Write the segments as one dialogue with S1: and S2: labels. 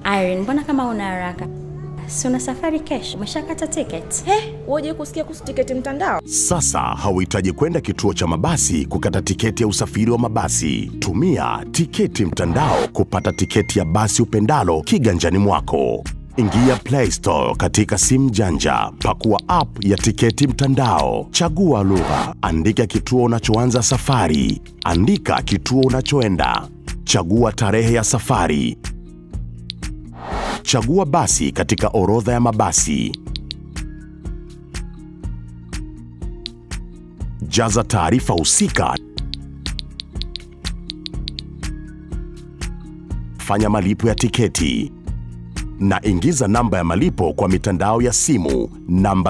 S1: Irene, mbona kama una haraka? Si una safari kesho? Umeshakata ticket?
S2: He, woje kusikia kuhusu tiketi mtandao?
S3: Sasa hauhitaji kwenda kituo cha mabasi kukata tiketi ya usafiri wa mabasi. Tumia tiketi mtandao kupata tiketi ya basi upendalo kiganjani mwako. Ingia Play Store katika simu janja, pakua app ya tiketi mtandao, chagua lugha, andika kituo unachoanza safari, andika kituo unachoenda, chagua tarehe ya safari, chagua basi katika orodha ya mabasi. Jaza taarifa husika. Fanya malipo ya tiketi na ingiza namba ya malipo kwa mitandao ya simu namba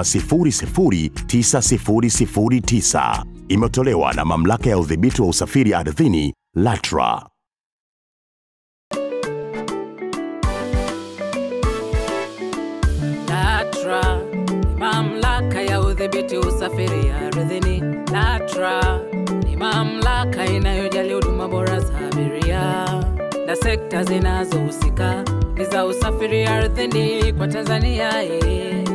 S3: 009009. Imetolewa na Mamlaka ya Udhibiti wa Usafiri Ardhini LATRA.
S4: LATRA ni mamlaka ya udhibiti usafiri ardhini. LATRA ni mamlaka inayojali huduma bora za abiria na sekta zinazohusika ni za usafiri ardhini kwa Tanzania. eh.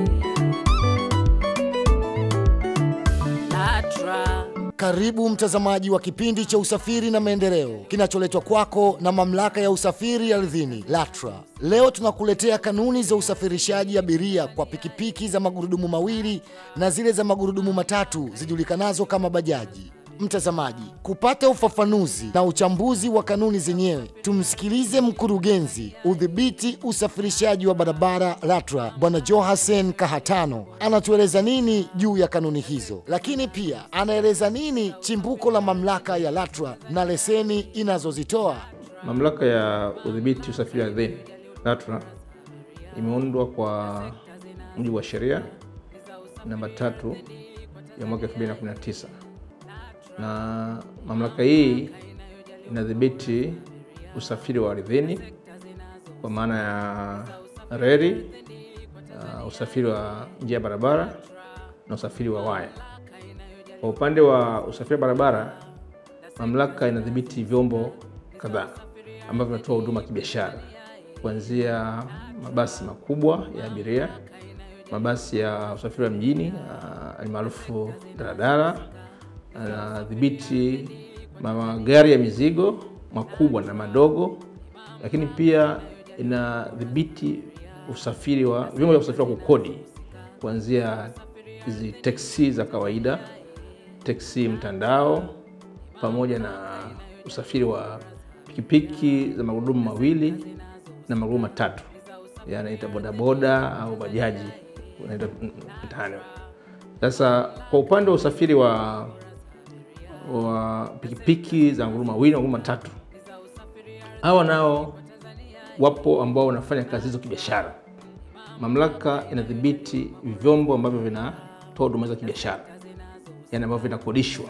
S4: LATRA
S5: Karibu mtazamaji wa kipindi cha usafiri na maendeleo kinacholetwa kwako na mamlaka ya usafiri ardhini LATRA. Leo tunakuletea kanuni za usafirishaji abiria kwa pikipiki za magurudumu mawili na zile za magurudumu matatu zijulikanazo kama bajaji. Mtazamaji, kupata ufafanuzi na uchambuzi wa kanuni zenyewe, tumsikilize mkurugenzi udhibiti usafirishaji wa barabara LATRA, Bwana Johasen Kahatano anatueleza nini juu ya kanuni hizo, lakini pia anaeleza nini chimbuko la mamlaka ya LATRA na leseni inazozitoa.
S6: Mamlaka ya udhibiti usafiri ardhini LATRA imeundwa kwa mujibu wa sheria namba tatu ya mwaka 2019 na mamlaka hii inadhibiti usafiri wa ardhini kwa maana ya reli, uh, usafiri wa njia ya barabara na usafiri wa waya. Kwa upande wa usafiri wa barabara, mamlaka inadhibiti vyombo kadhaa ambavyo vinatoa huduma ya kibiashara kuanzia mabasi makubwa ya abiria, mabasi ya usafiri wa mjini uh, almaarufu daladala, anadhibiti magari ya mizigo makubwa na madogo, lakini pia inadhibiti usafiri wa vyombo vya usafiri wa kukodi kuanzia hizi teksi za kawaida, teksi mtandao, pamoja na usafiri wa pikipiki za magurudumu mawili na magurudumu matatu, yanaita bodaboda au bajaji unaita mtaani. Sasa kwa upande wa usafiri wa wa pikipiki za magurudumu mawili na magurudumu matatu, hawa nao wapo ambao wanafanya kazi hizo kibiashara. Mamlaka inadhibiti vyombo ambavyo vinatoa huduma za kibiashara, yani ambavyo vinakodishwa,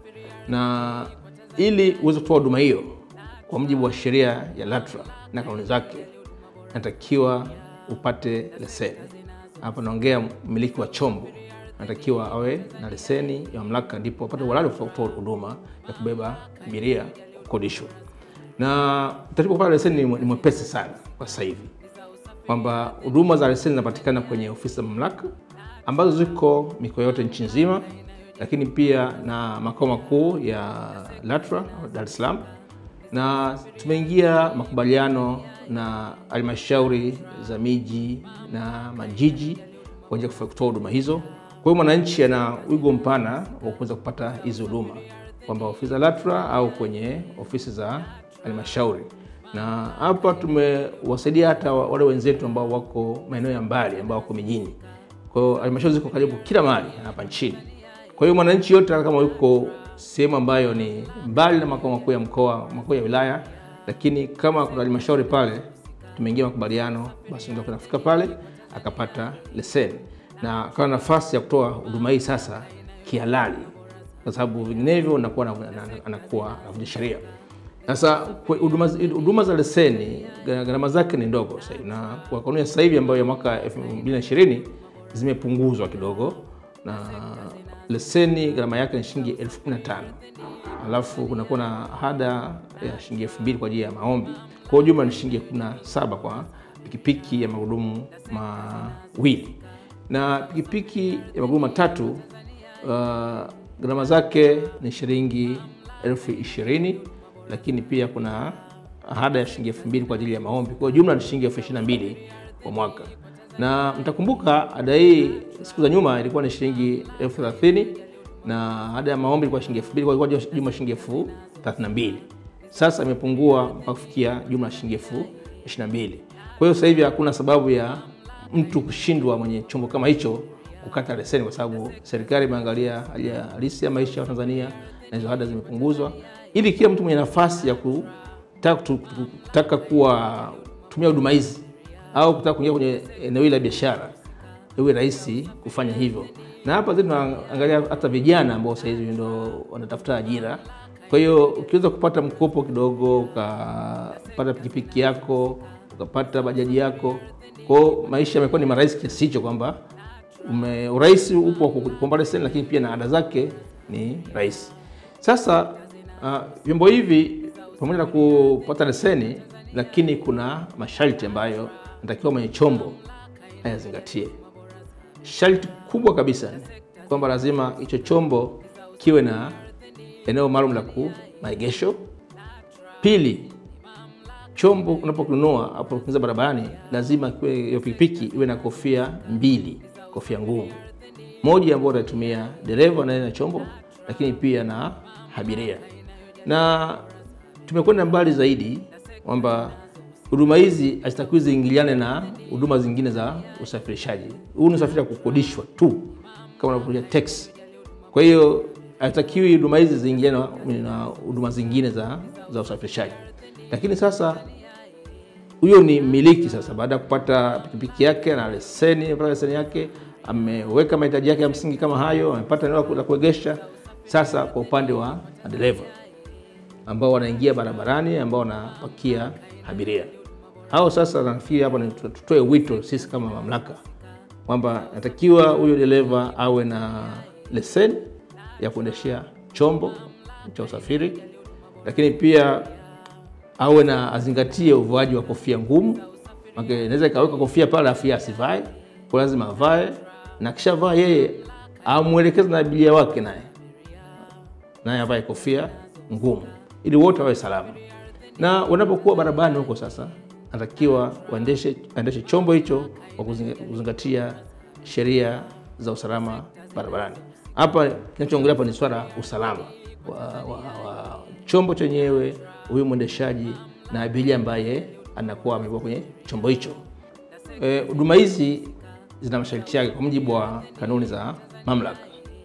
S6: na ili uweze kutoa huduma hiyo kwa mujibu wa sheria ya LATRA na kanuni zake, natakiwa upate leseni. Hapa naongea mmiliki wa chombo anatakiwa awe na leseni ya mamlaka, ndipo apate uhalali wa kutoa huduma ya kubeba abiria kukodishwa. Na utaratibu wa kupata leseni ni ni mwepesi sana kwa sasa hivi, kwamba huduma za leseni zinapatikana kwenye ofisi za mamlaka ambazo ziko mikoa yote nchi nzima, lakini pia na makao makuu ya LATRA Dar es Salaam, na tumeingia makubaliano na halmashauri za miji na majiji kwa ajili ya kutoa huduma hizo. Kwa hiyo mwananchi ana wigo mpana wa kuweza kupata hizi huduma, kwamba ofisi za LATRA au kwenye ofisi za halmashauri. Na hapa tumewasaidia hata wale wenzetu ambao wako maeneo ya mbali, ambao wako mijini. Kwa hiyo halmashauri ziko karibu kila mahali hapa nchini. Kwa hiyo mwananchi yote hata kama yuko sehemu ambayo ni mbali na makao makuu ya mkoa, makuu ya wilaya, lakini kama kuna halmashauri pale, tumeingia makubaliano, basi ndio kufika pale akapata leseni na akawa na nafasi ya kutoa huduma hii sasa kihalali, kwa sababu vinginevyo anakuwa na- na- anakuwa anavunja sheria. Sasa kwa huduma huduma za leseni gharama zake ni ndogo sasa hivi, na kwa kanuni ya sasa hivi ambayo ya mwaka 2020 zimepunguzwa kidogo, na leseni gharama yake ni shilingi elfu kumi na tano alafu kunakuwa na ada ya shilingi elfu mbili kwa ajili ya maombi. Kwa hiyo jumla ni shilingi elfu kumi na saba kwa pikipiki ya magurudumu mawili na pikipiki ya magurudumu matatu uh, gharama zake ni shilingi elfu ishirini lakini pia kuna ada ya shilingi elfu mbili kwa ajili ya maombi. Kwa hiyo jumla ni shilingi elfu ishirini na mbili kwa mwaka, na mtakumbuka ada hii siku za nyuma ilikuwa ni shilingi elfu thelathini na ada ya maombi ilikuwa shilingi elfu mbili kwa hiyo ilikuwa jumla shilingi elfu thelathini na mbili Sasa imepungua mpaka kufikia jumla shilingi elfu ishirini na mbili Kwa hiyo sasa hivi hakuna sababu ya mtu kushindwa mwenye chombo kama hicho kukata leseni, kwa sababu serikali imeangalia hali ya halisi ya maisha ya Tanzania na hizo ada zimepunguzwa, ili kila mtu mwenye nafasi ya kutaka, kutaka kuwa tumia huduma hizi au kutaka kuingia kwenye eneo hili la biashara iwe rahisi kufanya hivyo. Na hapa zetu tunaangalia hata vijana ambao sasa hivi ndio wanatafuta ajira. Kwa hiyo ukiweza kupata mkopo kidogo, ukapata pikipiki yako, ukapata bajaji yako, kwa hiyo maisha yamekuwa ni marahisi kiasi hicho kwamba ume- urahisi upo wa kuomba leseni, lakini pia na ada zake ni rahisi. Sasa ah, vyombo hivi pamoja na kupata leseni, lakini kuna masharti ambayo natakiwa mwenye chombo ayazingatie. Sharti kubwa kabisa ni kwamba lazima hicho chombo kiwe na eneo maalum la ku maegesho. Pili, chombo unapokinunua hapo kuingiza barabarani, lazima kiwe hiyo pikipiki iwe na kofia mbili, kofia ngumu, moja ambayo utatumia dereva naye na chombo, lakini pia na abiria. Na tumekwenda mbali zaidi kwamba huduma hizi hazitakiwi ziingiliane na huduma zingine za usafirishaji. Huu ni usafiri wa kukodishwa tu kama unavyokuja teksi. Kwa hiyo haitakiwi huduma hizi ziingiliane na- na huduma zingine za, za usafirishaji. Lakini sasa huyo ni mmiliki sasa, baada ya kupata pikipiki yake na leseni, amepata leseni yake, ameweka mahitaji yake ya msingi kama hayo, amepata eneo la ku- la kuegesha. Sasa kwa upande wa madereva ambao wanaingia barabarani, ambao wanapakia abiria, hao sasa nafikiri hapa ni tu- tutoe wito sisi kama mamlaka kwamba natakiwa huyo dereva awe na leseni ya kuendeshea chombo cha usafiri, lakini pia awe na azingatie uvaji wa kofia ngumu. Maana inaweza ikaweka kofia pale afu yeye asivae, kwa lazima avae, na kisha vaa yeye amwelekeze na abiria wake naye naye avae kofia ngumu ili wote wawe salama. Na wanapokuwa barabarani huko sasa, anatakiwa waendeshe aendeshe chombo hicho kwa kuzinga- kuzingatia sheria za usalama barabarani. Hapa kinachoongelea hapa ni swala la usalama wa, wa, wa chombo chenyewe, huyu mwendeshaji na abiria ambaye anakuwa amekuwa kwenye chombo hicho. Eh, Huduma hizi zina masharti yake kwa mujibu wa kanuni za mamlaka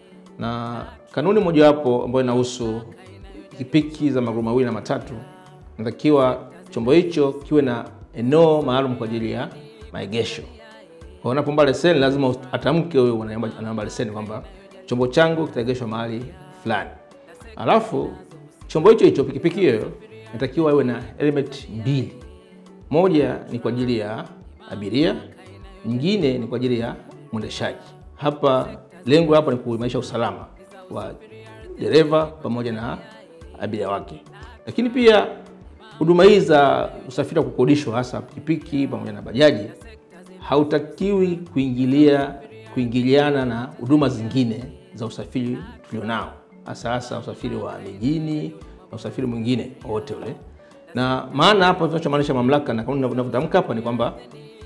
S6: na kanuni mojawapo ambayo inahusu pikipiki za maguru mawili na matatu, natakiwa chombo hicho kiwe na eneo maalum kwa ajili ya maegesho. Kwa unapoomba leseni, lazima atamke huyo anaomba anaomba leseni kwamba chombo changu kitaegeshwa mahali fulani. Alafu chombo hicho hicho, pikipiki hiyo, inatakiwa iwe na element mbili moja ni kwa ajili ya abiria, nyingine ni kwa ajili ya mwendeshaji. Hapa lengo hapa ni kuimarisha usalama wa dereva pamoja na abiria wake, lakini pia huduma hizi za usafiri wa kukodishwa hasa pikipiki pamoja na bajaji hautakiwi kuingilia kuingiliana na huduma zingine za usafiri tulionao, hasa hasa usafiri wa mijini na usafiri mwingine wowote ule. Na maana hapa tunachomaanisha mamlaka na kanuni inavyotamka hapa ni kwamba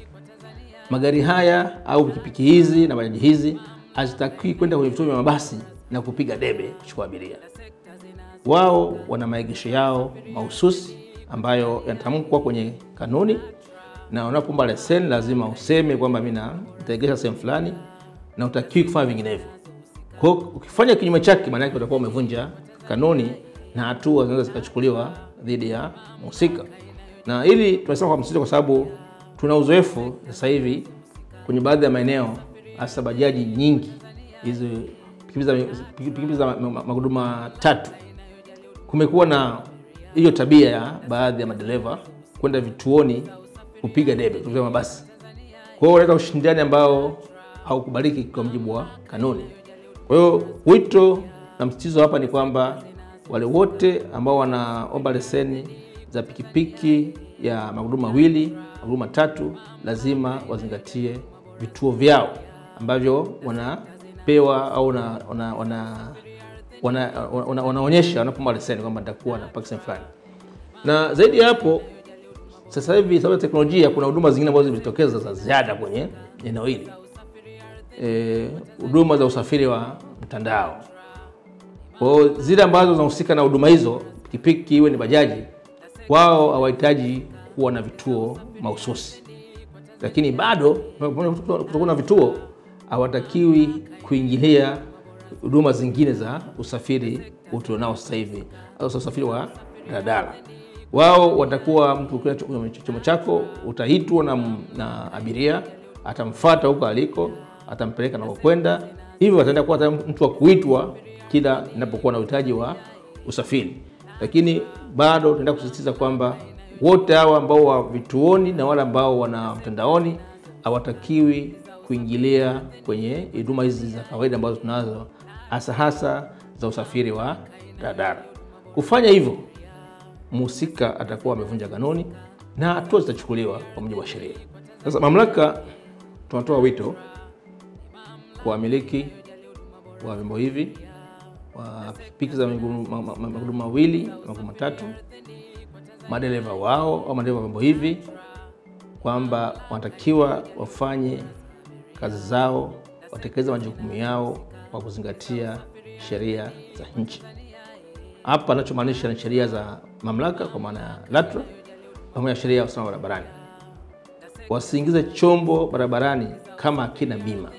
S6: magari haya au pikipiki hizi na bajaji hizi hazitakiwi kwenda kwenye vituo vya mabasi na kupiga debe kuchukua abiria. Wao wana maegesho yao mahususi ambayo yanatamkwa kwenye kanuni, na unapoomba leseni lazima useme kwamba mimi na- nitaegesha sehemu fulani, na utakiwi kufanya vinginevyo. Kwa hiyo ukifanya kinyume chake, maana yake utakuwa umevunja kanuni na hatua zinaweza zikachukuliwa dhidi ya mhusika. Na hili tunasema kwa msisitizo, kwa sababu tuna uzoefu sasa hivi kwenye baadhi ya maeneo, hasa bajaji nyingi hizi pikipiki za, pikipiki za ma- ma- magurudumu matatu, kumekuwa na hiyo tabia ya baadhi ya madereva kwenda vituoni kupiga debe vituo vya mabasi. Kwa hiyo unaleta ushindani ambao haukubaliki kwa mujibu wa kanuni. Kwa hiyo wito na msitizo hapa ni kwamba wale wote ambao wanaomba leseni za pikipiki ya magurudumu mawili, magurudumu matatu, lazima wazingatie vituo vyao ambavyo wanapewa au wana, wana, wana, wana, wana, wanaonyesha wanapomba leseni kwamba nitakuwa na parking fulani. Na zaidi ya hapo, sasa hivi sababu ya teknolojia, kuna huduma zingine ambazo zimejitokeza za ziada kwenye eneo hili, Eh, huduma za usafiri wa mtandao. Kwa hiyo zile ambazo zinahusika na huduma hizo, pikipiki iwe ni bajaji, wao hawahitaji kuwa na vituo mahususi, lakini bado kutokana na vituo hawatakiwi kuingilia huduma zingine za usafiri tulionao sasa hivi, hasa usafiri wa daladala. Wao watakuwa mtu ukiwa kwenye chombo chako utaitwa na, na abiria atamfuata huko aliko, atampeleka nakokwenda. Hivyo ataenda kuwa hata mtu wa kuitwa kila inapokuwa na uhitaji wa usafiri, lakini bado tunaenda kusisitiza kwamba wote hawa ambao wa vituoni na wale ambao wana mtandaoni hawatakiwi kuingilia kwenye huduma hizi za kawaida ambazo tunazo hasa hasa za usafiri wa daladala. Kufanya hivyo, mhusika atakuwa amevunja kanuni na hatua zitachukuliwa kwa mujibu wa sheria. Sasa mamlaka, tunatoa wito kwa wamiliki wa vyombo hivi wa pikipiki za magurudumu ma- ma- magurudumu mawili magurudumu matatu, madereva wao au madereva wa vyombo hivi kwamba wanatakiwa wafanye kazi zao, watekeleze majukumu yao kwa kuzingatia sheria za nchi. Hapa anachomaanisha ni sheria za mamlaka kwa maana ya LATRA pamoja na sheria ya usalama barabarani. Wasiingize chombo barabarani kama hakina bima.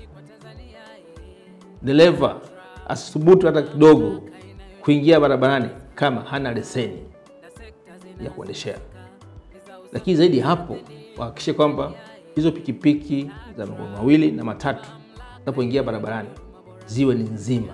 S6: Dereva asithubutu hata kidogo kuingia barabarani kama hana leseni ya kuendeshea. Lakini zaidi ya hapo, wahakikishe kwamba hizo pikipiki za maguru mawili na matatu zinapoingia barabarani ziwe ni nzima,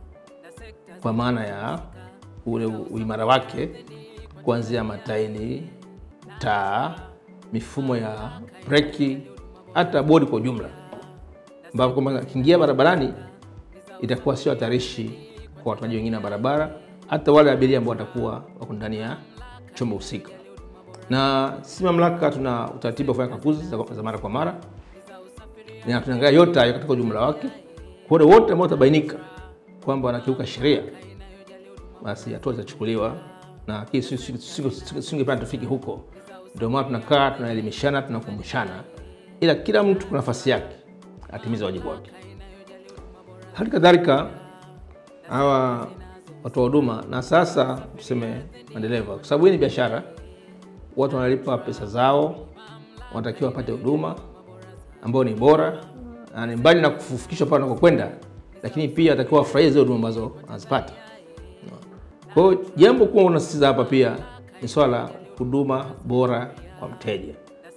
S6: kwa maana ya ule uimara wake, kuanzia matairi, taa, mifumo ya breki, hata bodi kwa ujumla, ambapo kwamba akiingia barabarani itakuwa sio hatarishi kwa watumiaji wengine wa barabara, hata wale abiria ambao watakuwa wako ndani ya chombo husika. Na sisi mamlaka tuna utaratibu wa kufanya kakuzi za, za mara kwa mara na tunaangalia yote hayo katika ujumla wake. Kwa wale wote ambao watabainika kwamba wanakiuka sheria, basi hatua zitachukuliwa, na hii si- si- si- si- singependa tufike huko. Ndio maana tunakaa tunaelimishana, tunakumbushana, ila kila mtu kwa nafasi yake atimize wajibu wake. Hali kadhalika hawa watoa huduma na sasa tuseme madereva, kwa sababu hii ni biashara, watu wanalipa pesa zao, wanatakiwa wapate huduma ambayo ni bora na ni mbali na kufikishwa pale wanakokwenda, lakini pia watakiwa wafurahie zile huduma ambazo wanazipata. Kwa hiyo jambo kubwa unasisitiza hapa pia ni swala la huduma bora kwa mteja,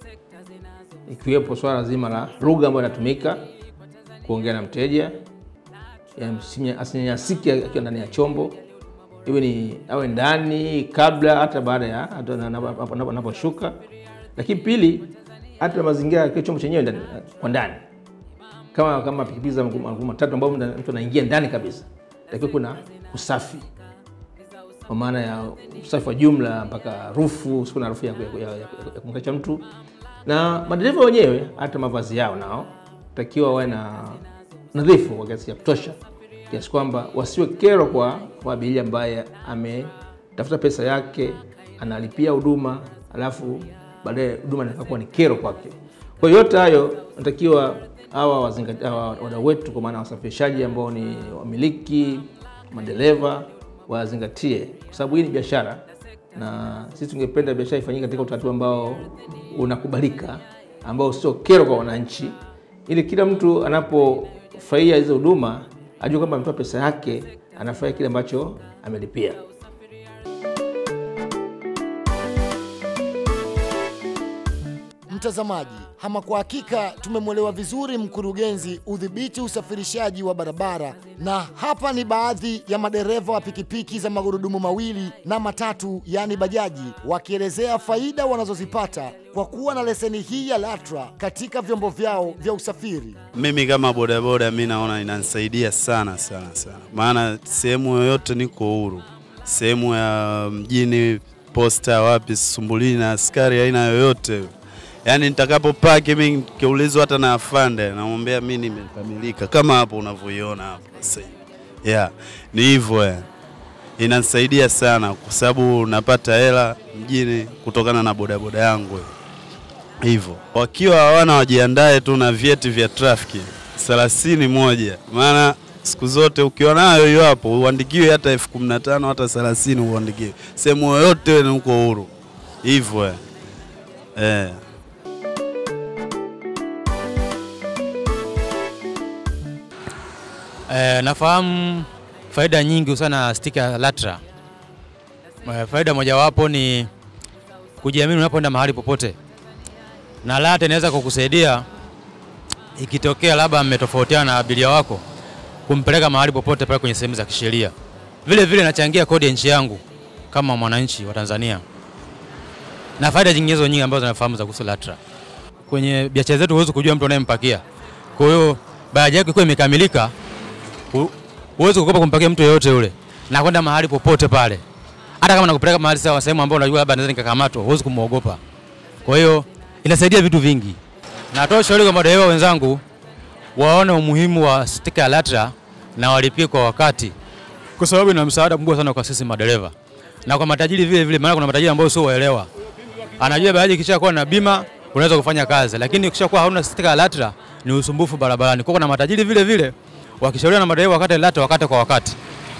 S6: ikiwepo swala zima la lugha ambayo inatumika kuongea na mteja, ya msinya- asinyanyasike akiwa ndani ya chombo, iwe ni awe ndani kabla, hata baada ya hata na- na- anapo- anaposhuka. Lakini pili, hata mazingira ya kile chombo chenyewe ndani- kwa ndani kama kama pikipiki za maguru maguru matatu ambao mtu mtu anaingia ndani kabisa, takiwa kuna usafi kwa maana ya usafi wa jumla mpaka rufu, usiku na harufu ya, ya, ya, ya, ya kumkacha mtu, na madereva wenyewe hata mavazi yao nao takiwa wawe na nadhifu kwa kiasi cha kutosha, kiasi kwamba wasiwe kero kwa, kwa abiria ambaye ametafuta pesa yake analipia huduma alafu baadaye huduma inakuwa ni kero kwake. Kwa hiyo yote hayo natakiwa hawa wazingati- hawa wadau wetu, kwa maana wasafirishaji ambao ni wamiliki, madereva wazingatie, kwa sababu hii ni biashara na sisi tungependa biashara ifanyike katika utaratibu ambao unakubalika, ambao sio kero kwa wananchi, ili kila mtu anapofurahia hizo huduma ajue kwamba ametoa pesa yake, anafurahia kile ambacho amelipia.
S5: Mtazamaji, ama kwa hakika tumemwelewa vizuri mkurugenzi udhibiti usafirishaji wa barabara, na hapa ni baadhi ya madereva wa pikipiki za magurudumu mawili na matatu, yaani bajaji, wakielezea faida wanazozipata kwa kuwa na leseni hii ya LATRA katika vyombo vyao vya usafiri.
S7: Mimi kama bodaboda, mi naona inanisaidia sana sana sana, maana sehemu yoyote niko huru, sehemu ya mjini posta wapi, sisumbulii na askari aina yoyote. Yaani nitakapopaki mimi nikiulizwa hata na afande, namwambia mimi nimekamilika kama hapo unavyoiona hapo sasa. hivi. Yeah, ni hivyo yani. Inanisaidia sana kwa sababu napata hela mjini kutokana na bodaboda yangu hivyo. Wakiwa hawana wajiandae tu na vyeti vya trafiki thelathini moja, maana siku zote ukiwa nayo hiyo hapo uandikiwe hata elfu kumi na tano hata thelathini uandikiwe sehemu yoyote ni uko huru hivyo eh. Eh.
S8: Eh, nafahamu faida nyingi sana stika ya LATRA. Eh, faida mojawapo ni kujiamini unapoenda mahali popote, na LATRA inaweza kukusaidia ikitokea labda mmetofautiana na abiria wako kumpeleka mahali popote pale kwenye sehemu za kisheria. Vile vile inachangia kodi ya nchi yangu kama mwananchi wa Tanzania, na faida nyinginezo nyingi ambazo nafahamu za kuhusu LATRA. Kwenye biashara zetu huwezi kujua mtu unayempakia, kwa hiyo bajaji yako ikiwa imekamilika hu- huwezi kukopa kumpakia mtu yeyote yule na kwenda mahali popote pale, hata kama nakupeleka mahali sawa, sehemu ambayo unajua labda naweza nikakamatwa, huwezi kumwogopa. Kwa hiyo inasaidia vitu vingi. Natoa ushauri kwa madereva wenzangu waone umuhimu wa stika ya LATRA na walipie kwa wakati, kwa sababu ina msaada mkubwa sana kwa sisi madereva na kwa matajiri vile vile, maana kuna matajiri ambao sio waelewa. Anajua bajaji ikishakuwa na bima unaweza kufanya kazi, lakini ukishakuwa hauna stika ya LATRA ni usumbufu barabarani. Kwa kuna matajiri vile vile wakishauriwa na madereva wakate LATRA wakate kwa wakati.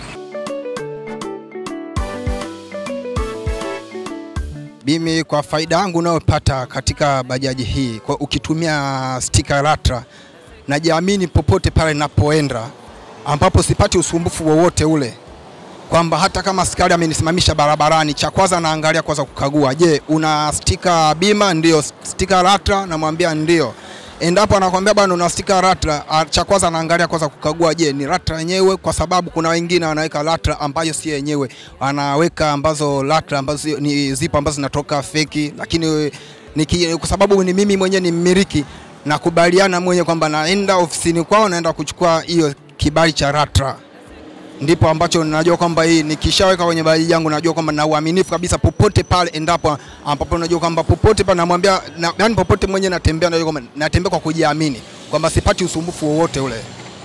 S9: Mimi kwa faida yangu unayopata katika bajaji hii kwa ukitumia stika LATRA najiamini popote pale ninapoenda, ambapo sipati usumbufu wowote ule, kwamba hata kama askari amenisimamisha barabarani, cha kwanza naangalia kwanza kukagua, je, una stika bima? Ndio. Stika LATRA? Namwambia ndio. Endapo anakwambia bwana una stika LATRA, ah, cha kwanza naangalia kwanza kukagua, je, ni LATRA yenyewe, kwa sababu kuna wengine wanaweka LATRA ambayo si yenyewe, wanaweka ambazo LATRA ambazo sio- ni zipo ambazo zinatoka feki, lakini niki, kwa sababu ni mimi mwenyewe ni mmiliki, nakubaliana mwenyewe kwamba naenda ofisini kwao, naenda kuchukua hiyo kibali cha LATRA ndipo ambacho najua kwamba hii nikishaweka kwenye bajaji yangu najua kwamba na uaminifu kabisa popote pale endapo ambapo najua kwamba popote pale namwambia na, yani popote mwenyewe natembea najua kwamba natembea kwa kujiamini kwamba sipati usumbufu wowote ule.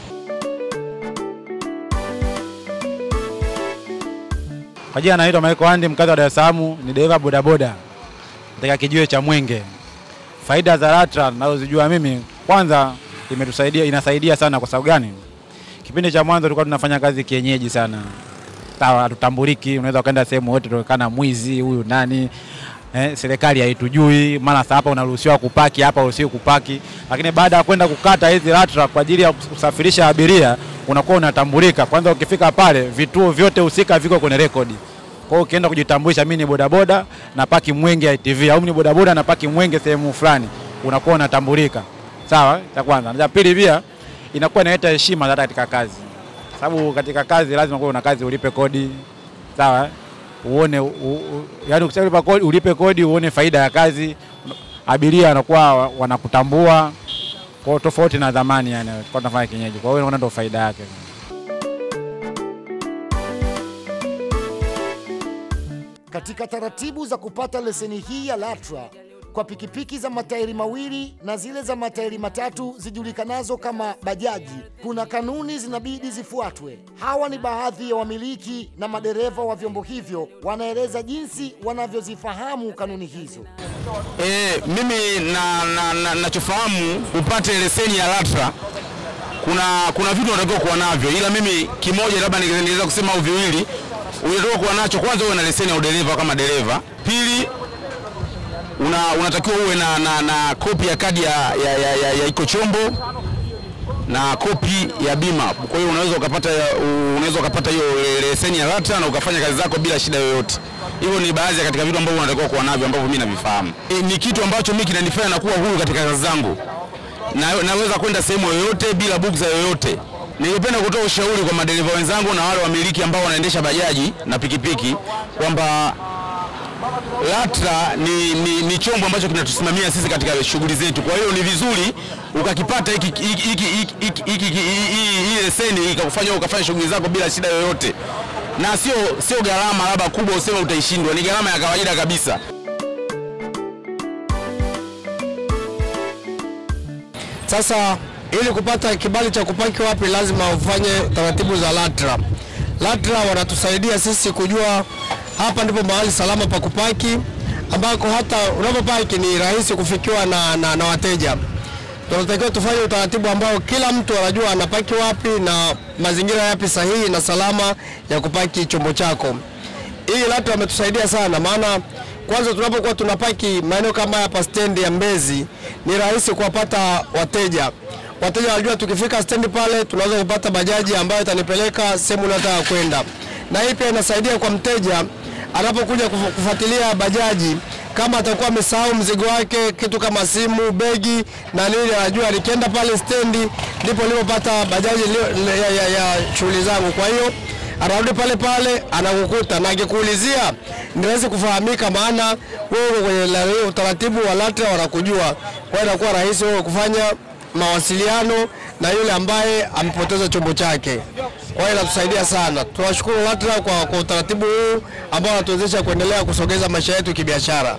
S10: Kwa jina naitwa Michael Andi, mkazi wa Dar es Salaam, ni dereva bodaboda katika kijiwe cha Mwenge. Faida za LATRA ninazozijua mimi, kwanza imetusaidia, inasaidia sana. Kwa sababu gani? Kipindi cha mwanzo tulikuwa tunafanya kazi kienyeji sana, sawa, hatutambuliki. Unaweza ukaenda sehemu yote tuonekana mwizi, huyu nani Eh, serikali haitujui, mara sasa hapa unaruhusiwa kupaki, hapa uruhusiwi kupaki. Lakini baada ya kwenda kukata hizi LATRA kwa ajili ya kusafirisha abiria, unakuwa unatambulika. Kwanza ukifika pale, vituo vyote husika viko kwenye rekodi. Kwa hiyo ukienda kujitambulisha, mimi ni bodaboda na paki Mwenge ITV, au mimi ni bodaboda na paki Mwenge sehemu fulani, unakuwa unatambulika. Sawa, cha kwanza. Na cha pili pia inakuwa inaleta heshima hata katika kazi, sababu katika kazi lazima kuwa una kazi, ulipe kodi, sawa eh? uone u, u, yani ukishalipa kodi ulipe kodi uone faida ya kazi, abiria wanakuwa wa- wanakutambua kwa tofauti na zamani, yani tulikuwa tunafanya kienyeji. Kwa hiyo unaona ndio faida yake.
S5: Katika taratibu za kupata leseni hii ya LATRA kwa pikipiki za matairi mawili na zile za matairi matatu zijulikanazo kama bajaji, kuna kanuni zinabidi zifuatwe. Hawa ni baadhi ya wamiliki na madereva wa vyombo hivyo, wanaeleza jinsi wanavyozifahamu kanuni hizo.
S11: E, mimi na, na, na, nachofahamu upate leseni ya LATRA kuna kuna vitu unatakiwa kuwa navyo, ila mimi kimoja labda ninge- ningeweza kusema au viwili unatakiwa kuwa nacho. Kwanza uwe na leseni ya udereva kama dereva. Pili una, unatakiwa uwe na, na, na kopi ya kadi ya, ya, ya, ya, ya iko chombo na kopi ya bima. Kwa hiyo unaweza ukapata unaweza ukapata hiyo leseni ya LATRA na ukafanya kazi zako bila shida yoyote. Hivyo ni baadhi ya katika vitu ambavyo unatakiwa kuwa navyo ambavyo mimi navifahamu. E, ni kitu ambacho mimi kinanifanya nakuwa huru katika kazi zangu na, naweza kwenda sehemu yoyote bila bugza yoyote. Ningependa kutoa ushauri kwa madereva wenzangu na wale wamiliki ambao wanaendesha bajaji na pikipiki kwamba LATRA ni, ni, ni chombo ambacho kinatusimamia sisi katika shughuli zetu. Kwa hiyo ni vizuri ukakipata hiki hiki- hiki- hiki- hiki- hiki- hii hii leseni ikakufanya ukafanya shughuli zako bila shida yoyote. na sio sio gharama labda kubwa useme utaishindwa, ni gharama ya kawaida kabisa.
S12: Sasa ili kupata kibali cha kupaki wapi, lazima ufanye taratibu za LATRA. LATRA wanatusaidia sisi kujua hapa ndipo mahali salama pa kupaki, ambako hata unapopaki ni rahisi kufikiwa na, na, na wateja. Tunatakiwa tufanye utaratibu ambao kila mtu anajua anapaki wapi na mazingira yapi sahihi na salama ya kupaki chombo chako. Hii LATRA wametusaidia sana, maana kwanza tunapokuwa tunapaki maeneo kama hapa stendi ya Mbezi ni rahisi kuwapata wateja. Wateja wanajua tukifika stendi pale tunaweza kupata bajaji ambayo itanipeleka sehemu unataka kwenda, na hii pia inasaidia kwa mteja anapokuja kufu- kufuatilia bajaji kama atakuwa amesahau mzigo wake, kitu kama simu, begi na nini, anajua nikienda pale stendi ndipo nilipopata bajaji lio- ya, ya, ya shughuli zangu. Kwa hiyo anarudi pale pale anakukuta, na akikuulizia ni rahisi kufahamika, maana wewe uko kwenye la- utaratibu wa LATRA wanakujua. Kwa hiyo inakuwa rahisi wewe kufanya mawasiliano na yule ambaye amepoteza chombo chake. Kwa hiyo inatusaidia sana. Tunawashukuru LATRA kwa, kwa utaratibu huu ambao wanatuwezesha kuendelea kusogeza maisha yetu kibiashara.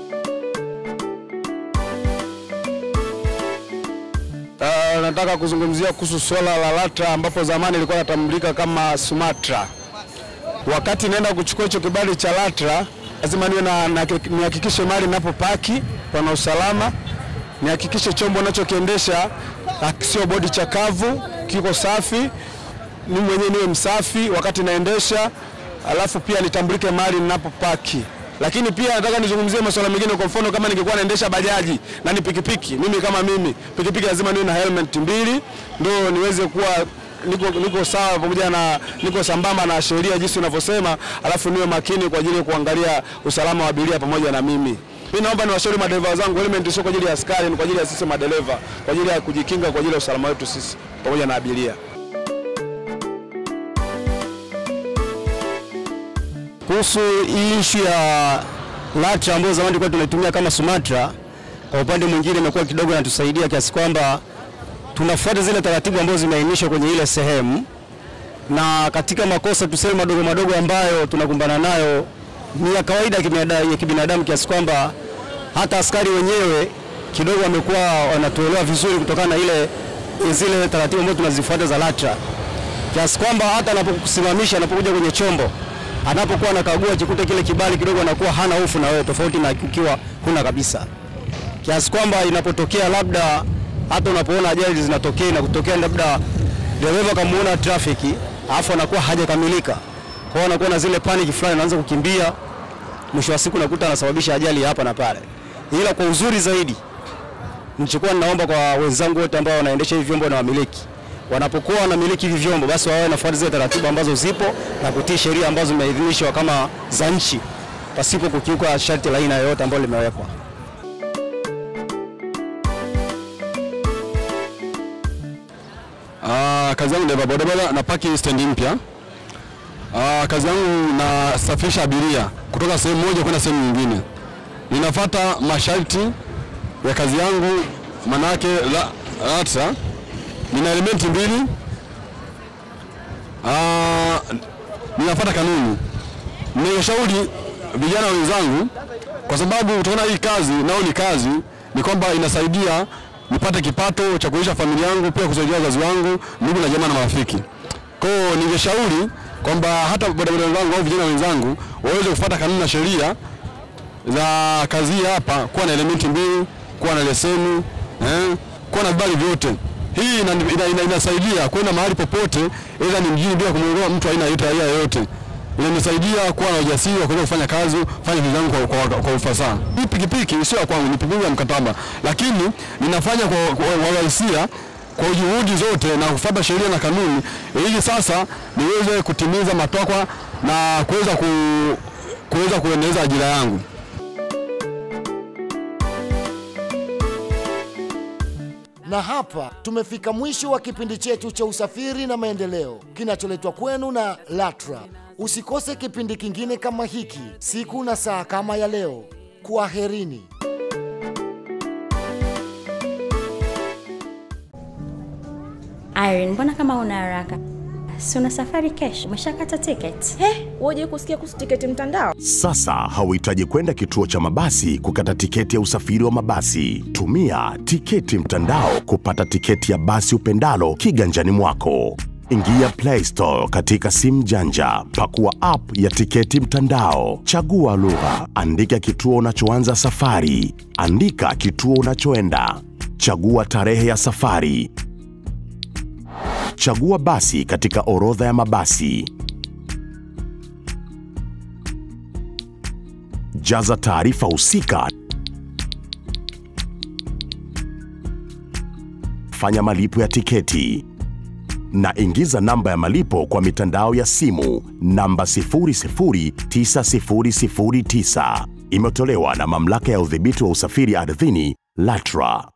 S13: Uh, nataka kuzungumzia kuhusu swala la LATRA ambapo zamani ilikuwa inatambulika kama SUMATRA. Wakati naenda kuchukua hicho kibali cha LATRA, lazima niwe na, na, nihakikishe mahali ninapopaki pana usalama, nihakikishe chombo nachokiendesha ah, sio bodi chakavu, kiko safi, mimi mwenyewe niwe msafi wakati naendesha, alafu pia nitambulike mahali ninapopaki. Lakini pia nataka nizungumzie masuala mengine. Kwa mfano, kama ningekuwa naendesha bajaji na ni pikipiki, mimi kama mimi, pikipiki lazima niwe na helmet mbili, ndio niweze kuwa niko, niko sawa pamoja na niko sambamba na sheria jinsi unavyosema, alafu niwe makini kwa ajili ya kuangalia usalama wa abiria pamoja na mimi. Mimi naomba niwashauri madereva wenzangu, helmet sio kwa ajili ya askari, ni kwa ajili ya sisi madereva, kwa ajili ya kujikinga, kwa ajili ya usalama wetu sisi pamoja na abiria.
S14: Kuhusu hii ishu ya LATRA ambayo zamani tulikuwa tunaitumia kama SUMATRA, kwa upande mwingine imekuwa kidogo inatusaidia kiasi kwamba tunafuata zile taratibu ambazo zimeainishwa kwenye ile sehemu, na katika makosa tuseme madogo madogo ambayo tunakumbana nayo ni ya kawaida ya kibinada- ya kibinadamu kiasi kwamba hata askari wenyewe kidogo wamekuwa wanatuelewa vizuri kutokana na ile zile taratibu ambazo tunazifuata za LATRA kiasi kwamba hata anapokusimamisha anapokuja kwenye chombo anapokuwa anakagua akikuta kile kibali kidogo anakuwa hana hofu na wewe, tofauti na ukiwa huna kabisa, kiasi kwamba inapotokea labda hata unapoona ajali zinatokea na kutokea labda dereva kamuona trafiki alafu anakuwa hajakamilika, kwa hiyo anakuwa na zile panic fulani, anaanza kukimbia, mwisho wa siku nakuta anasababisha ajali ya hapa na pale. Ila kwa uzuri zaidi, nilichokuwa ninaomba kwa wenzangu wote ambao wanaendesha hivi vyombo na wamiliki wanapokuwa wanamiliki hivi vyombo basi wawe nafuata zile taratibu ambazo zipo na kutii sheria ambazo zimeidhinishwa kama za nchi pasipo kukiuka sharti la aina yoyote ambalo limewekwa.
S13: Ah, kazi yangu dereva bodaboda na paki stendi mpya. Ah, kazi yangu nasafirisha abiria kutoka sehemu moja kwenda sehemu nyingine. Ninafuata masharti ya kazi yangu, manake la, LATRA nina elementi mbili. Ah, ninafuata kanuni. Ninashauri vijana wenzangu, kwa sababu utaona hii kazi nao ni kazi, ni kwamba inasaidia nipate kipato cha kulisha familia yangu, pia kusaidia wazazi wangu, ndugu na jamaa na marafiki. Kwa hiyo ningeshauri kwamba hata bodaboda wenzangu au vijana wenzangu waweze kufuata kanuni na sheria za kazi hii hapa, kuwa na elementi mbili, kuwa na leseni eh, kuwa na vibali vyote. Hii ina, ina, ina, inasaidia kwenda mahali popote, aidha ni mjini bila kumwogopa mtu aina yote raia yoyote. Inanisaidia kuwa na ujasiri wa kuweza kufanya kazi, kufanya vitu zangu kwa, kwa, kwa ufasaha. Hii pikipiki sio ya kwangu, ni pikipiki ya mkataba, lakini ninafanya kwa, kwa, kwa uhalisia kwa juhudi zote na kufuata sheria na kanuni, ili sasa niweze kutimiza matakwa na kuweza ku, kuweza kuendeleza ajira yangu.
S5: Na hapa tumefika mwisho wa kipindi chetu cha usafiri na maendeleo kinacholetwa kwenu na LATRA. Usikose kipindi kingine kama hiki siku na saa kama ya leo. Kwaherini.
S1: Irene, mbona kama una haraka? si una safari kesho, umeshakata tiketi?
S2: He, woje kusikia kuhusu tiketi mtandao?
S3: Sasa hauhitaji kwenda kituo cha mabasi kukata tiketi ya usafiri wa mabasi. Tumia tiketi mtandao kupata tiketi ya basi upendalo kiganjani mwako. Ingia Play Store katika simu janja, pakua app ya tiketi mtandao, chagua lugha, andika kituo unachoanza safari, andika kituo unachoenda, chagua tarehe ya safari, chagua basi katika orodha ya mabasi. Jaza taarifa husika. Fanya malipo ya tiketi na ingiza namba ya malipo kwa mitandao ya simu namba 009009. Imetolewa na Mamlaka ya Udhibiti wa Usafiri Ardhini LATRA.